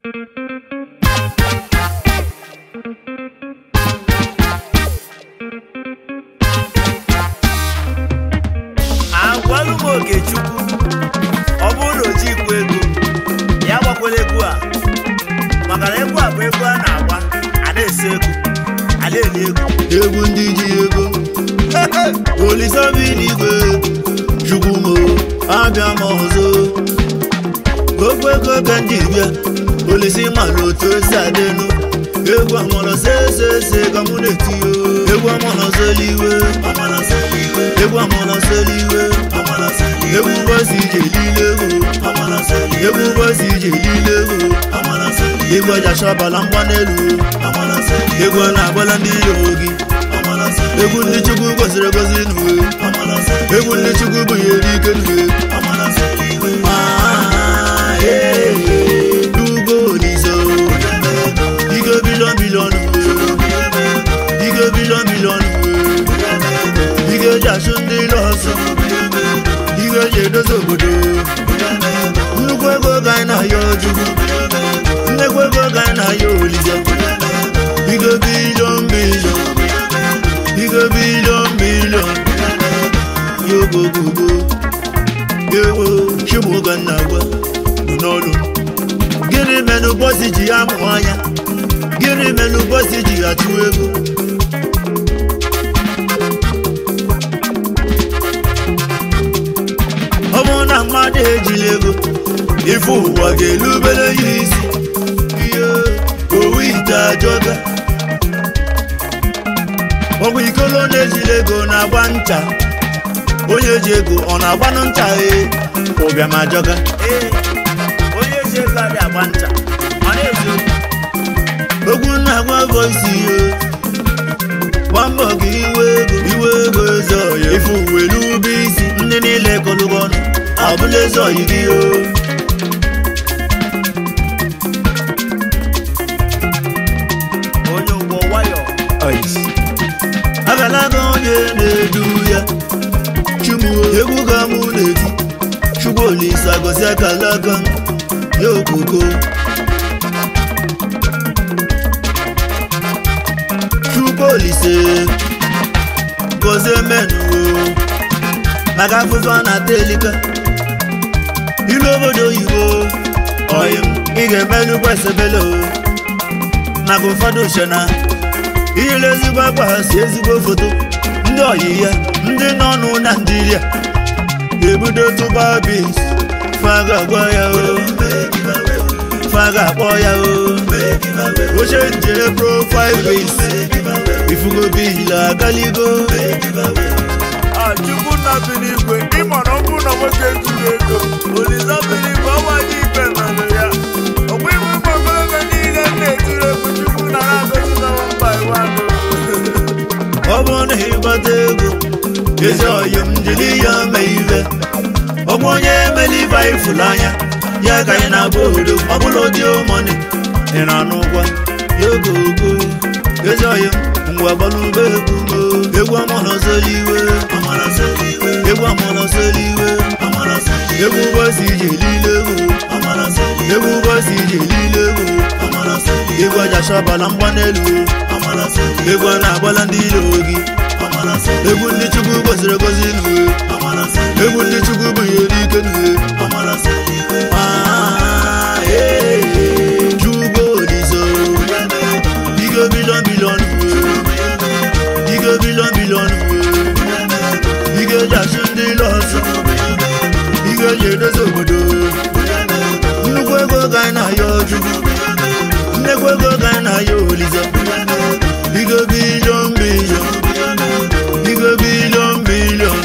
agwalụ m okechukwu ọ bụrụ na o jikwa ego ya gbakwala egwu a maka na egwu a bụ egwu a na-agba a na-ese egwu a na-eli egwu egwu ndị ji ego olisabiligwe chukwumo abịa m ọzọ okwu ego ka ndị bịa olisi mala otu esi adịnụ egwu amọrọ sesese ka mụ na-etiyo egwu amọrọ seliwe egwu amọrọ seliwe egwu mbọsi ije lile ego egwu mbọsi ije lile ego egwu ajachọbala mgba n'elu egwu a na-agbala ndị iro gị egwu ndị chukwu goziri egozi n'uwe egwu ndị chukwu bụnyere ike n'uwe Ah, eh, eh, Ugo Olizo. Ige bilion bilion uwe Ige bilion bilion uwe Ige ji achụ ndị lọsọ Ige ji edozi obodo nnukwu ego ga anyị na-ayọ chukwu nnekwu ego ga anyị na-ayọ Olizo Ige bilion bilion Ige bilion bilion yogogogo ewo chimuga nna-agwa nọ n'ọlụ gịnị menụ bọsi ji ya mụ anya gịnị menụ bọsi ji ya chụ ego ọ bụrụ na mmadụ ejila ego ife ụwa ga-elubere ya isi ihe owu ite ajọga ọgwụ ikolo na-ejila ego na-agba ncha onye ji ego ọ na-agbanụ ncha ee ụbịam ajọga ee onye ji ego adị agba ncha ọ na-ezu ogwu na-agwa voisi ihe gba mbọ ka iwe ego iwe ego eze ọya ife uwe n'ube isi ndị niile kọlụgọ ọnụ ọbụla eze ọyị gị o onye ụgbọ nwayọ agalaga onye na-edu ya chumuo egwu ga mụ na-eti chukwu olise agọzi akala aka m ya okoko chukwu olise gọzie menuo maka afụfụ a na-ata elika ilu obodo oyibo oyim ị ga-emenụ kwesịbele o maka ụfọdụ shena ile ezigbo akpa ha si ezigbo foto ndị oyi ya ndị nọ nụ na ndịria ebudo tụba bis faga gwa ya o faga akpọ ya o oche njere profile bis ifugo bila akaligo Ah, chukwu nna bi n'igwe ịma na ọ bụrụ na nwoke zuru ego olisa bi n'igwe ọnwa dị ikpe mere ya ọkwa iwe mgbagogo niile m na-etiri egwu chukwu na na-agọzi na mba iwa ọ bụrụ na ịgbata ego ezi oyi m jiri ya mee ive ọgwụ onye emela ibe anyị fụrụ anya ya ka anyị na-agba obodo ọbụla ụdị mọni ị na-anụ ụgwọ ya ogogo ezi oyi m ngwa gbalụba egwu mo egwu amọnọzoli iwe egwu amọnọzoli iwe egwu ụbọchị ije lile egwu egwu ụbọchị ije lile egwu egwu aja shọbala mgba n'elu egwu a na-agbala ndị iro gị egwu ndị chukwu goziri egozi n'uwe egwu ndị chukwu bụnyere ike n'uwe Ah, eh, eh, Chukwu Olizo. Ige bilion bilion uwe Ige bilion bilion uwe Ige ji achụ ndị lọsọ Ige ji edozi obodo nnukwu ego ka anyị na-ayọ chukwu nnekwu ego ka anyị na-ayọ Olizo Ige bilion bilion Ige bilion bilion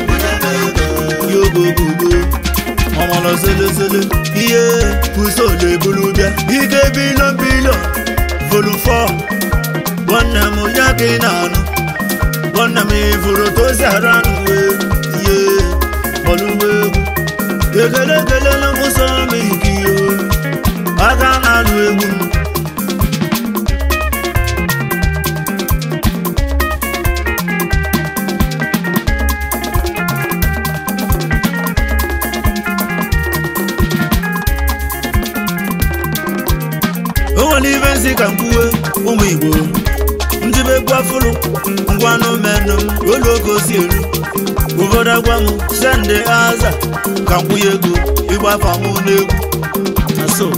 yogogogo ọmọlọ selesele ihe usoro ebulu bịa ike bilion bilion volu 4 nwanne m onye aka ị na-anụ nwanne m ifuru tozi ara n'uwe ihe ọlụwe egwu ekele ekelela mkpụsọ m ikiyo aka na-alụ egwu m o nwere ibe nsị ka m kwuwe ụmụ igbo njibe gwafụrụ ngwanụ menụ m olu oge o si eru obodo agwa m sende aza ka m kwụnye ego ịgbafa m n'egwu na so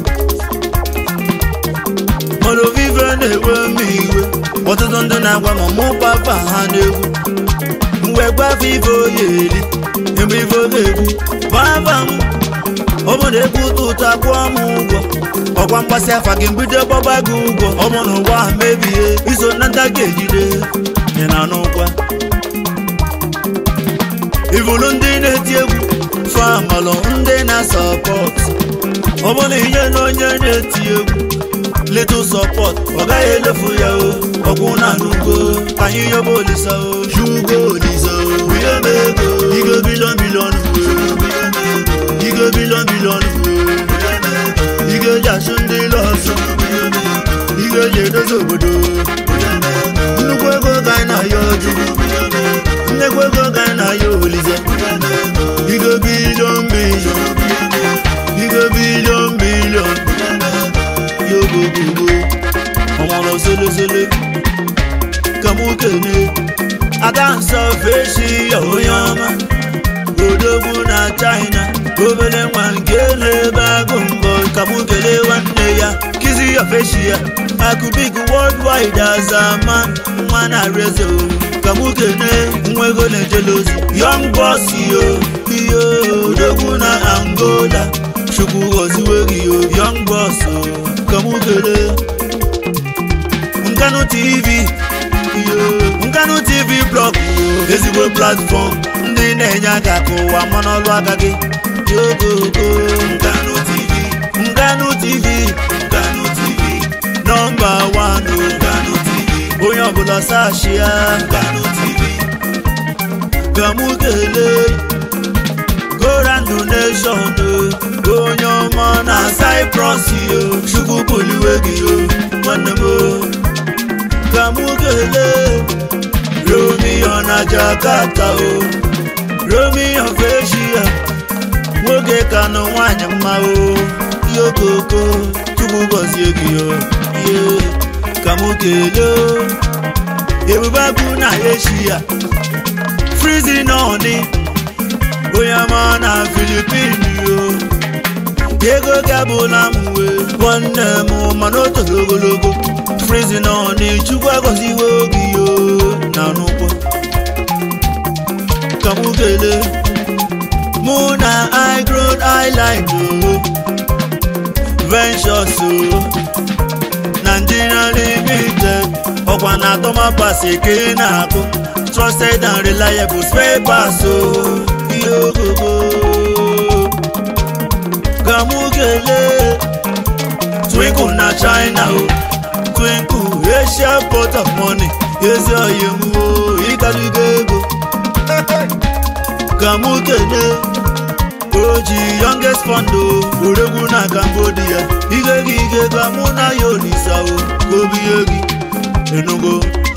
mana ovive na-ewe m iwe ọtụtụ ndị na-agwa m mụ gbafa ha n'egwu mgbe gbafa ife oye eri mgbe ife oge egwu gbafa m ọ bụ na egwu ụtọ ụtọ akwụọ m ụgwọ ọkwa mgbasị afa gị mbido gbagba gị ụgwọ ọ bụ na ụwa ahụ mebie iso na nta ga-ejide ị na n'ụkwa ivulu ndị na-eti egwu famalụ ndị na-asọpọt ọ bụ na ihe na onye na-eti egwu little support ọ gaghị elefu ya o ọkwụ na anụgo ka anyị yọba olisa o shugo olisa o ihe m ego igo bilion bilion igo bilion bilion igo ji asụ ndị lọsọ igo ji edozi obodo nnukwu ego ka anyị na-ayọ chukwu nnekwu ego ka anyị na-ayọ olise igo bilion bilion igo bilion bilion yogogogo ọmọrọ solosolo ka mụ kene ada nsọ feshi ya onye ọma odogwu na china obere nwa nke na-ebe agụ mbọ ka mụ kelee nwanne ya kizi ya feshi ya akụbik worldwide azama nwa na rezo ka mụ kene nwa ego na-ejele ozi young boss yo iyo odogwu na angola chukwu gọziwe gị yo young boss o ka mụ kelee nkanu tv iyo nkanu tv blọg ezigbo platfọm ndị na-enye aka ka ụwa ma n'ọlụ aka gị yogogo nkanu tv nkanu tv nkanu tv nọmba wan o nkanu tv onye ọbụla sashia nkanu tv ka mụ kelee goran donation o onye ọma na cyprus yo chukwu buliwe gị o nwanne m o ka mụ kelee romeo na jakarta o romeo feshia nwoke ka nụ nwanyị mma o yokoko chukwu gọzie gị o ye ka mụ kelee o ebube bụ na eshia frizi nọọni onye ọma na filipin yo ego gabụla m wee nwanne m mana o toro ogologo frizi nọ n'echukwu agọziwe oge yo na n'ụkwụ ka mụ kelee mụ na igrod island o ventures o nigeria limited ọkwa na atọmapas eke na-akụ trusted and reliable spare parts o ihe ogogo ka mụ kelee twinkle na china o twinkle asia port of money ezi oyi m o ịgarugo ego ka mụ kelee oji youngest fund o oregwu na cambodia ige gị ige ka mụ na ya olisa o ka obinye gị enugo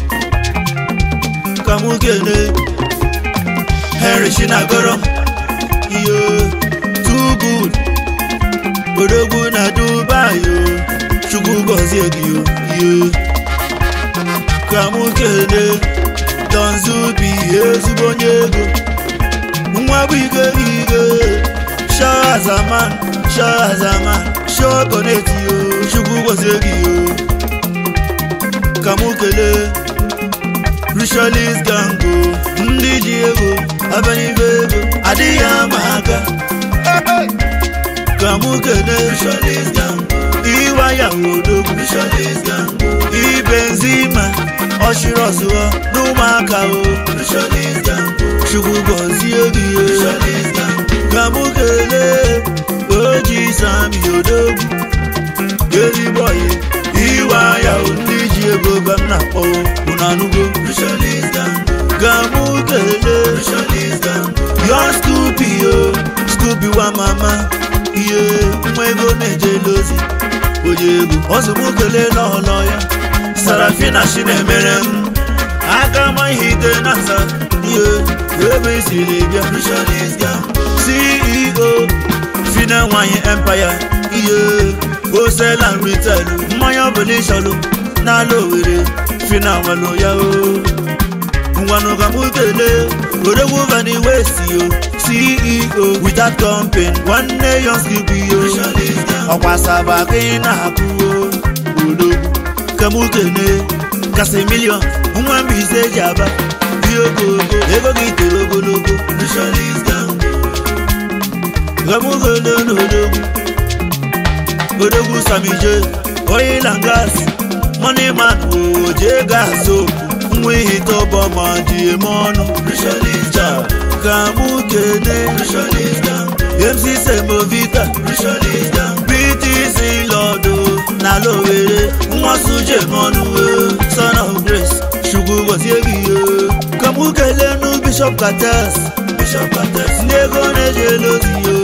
ka mụ kelee henry chinagoro iyo too good odogwu na dubai o chukwu gọzie gị o ihe ka mụ kelee donzubi ezigbo onye ego nwa bụ ige ige shazaman shazaman shokoneti o chukwu gọzie gị o ka mụ kelee rishalis gango ndị ji ego abịanibe ego adịghị ama aka ka mụ kelee rishalis gango iwa ya odogwu rishalis gango ibenzima ọchịrị ọzụọ n'ụmụaka o rishalis gango chukwu gọzie gị o rishalis gango ka mụ kelee oji sami odogwu ezigbo ọyị iwe anya ndị ji ego ga m na-akpọ unu anụgo ga mụ kelee yo skupi yo skupi wa mama ihe nwa ego na-ejela ozi onye ego ọzụmụ kelee n'ọlọ ya sarafina shi na-emere m aka ma ihe ite na nza ihe ebe isiri bịa ceo fina nwanyị empire ihe wholesale and retail mmanya ọbụla ịchọlụ n'ala owere fina nwelụ ya o ngwanụ ka mụ kelee odogwu vani west yo ceo without company nwanne yonski bụ yo ọkwa saba ka ị na-akụ o odogwu ka mụ kelee kasị milion nwa mbaise eji aba dị ogogo ego gị toro ogologo ka mụ kelee n'odogwu odogwu samije oil and gas money man oje gas okwu nwa ihe tọbọ ma dị eme ọnụ ka mụ kene mc semovita btc lọdụ na lowere nwa sujem ọnụ son of grace chukwu gọzie gị ka mụ kelee nụ bishop kates ndị ego na-eji elu ozi yo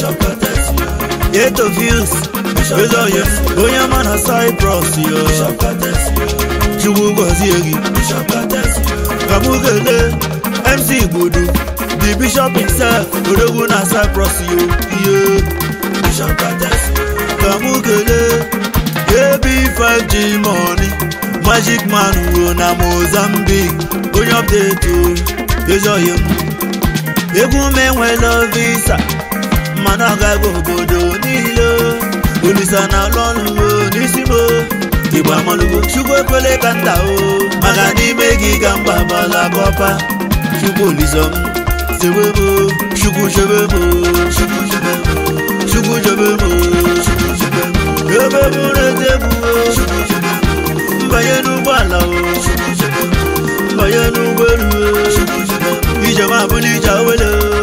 eto views ezoye onye ma na cyprus yo chukwu gọzie gị ka mụ kelee mc gbudu the bishop himself odogwu na cyprus yo ihe ka mụ kelee ab5g money magic man wo na mozambique onye update o ezoye m egwu m enwela visa mana agaghị obodo niile olisa na alụ ọrụ n'isi m igbo amalụgo chukwu ekwele ka nta o maka n'ime gị ga mba bala kọpa chukwu olisa m sebe m chukwu chebe m chukwu chebe m chukwu chebe m ebe m na-ete egwu mbanye n'ụgbọala o mbanye n'ụgbọelu o ijem abụla ije awele o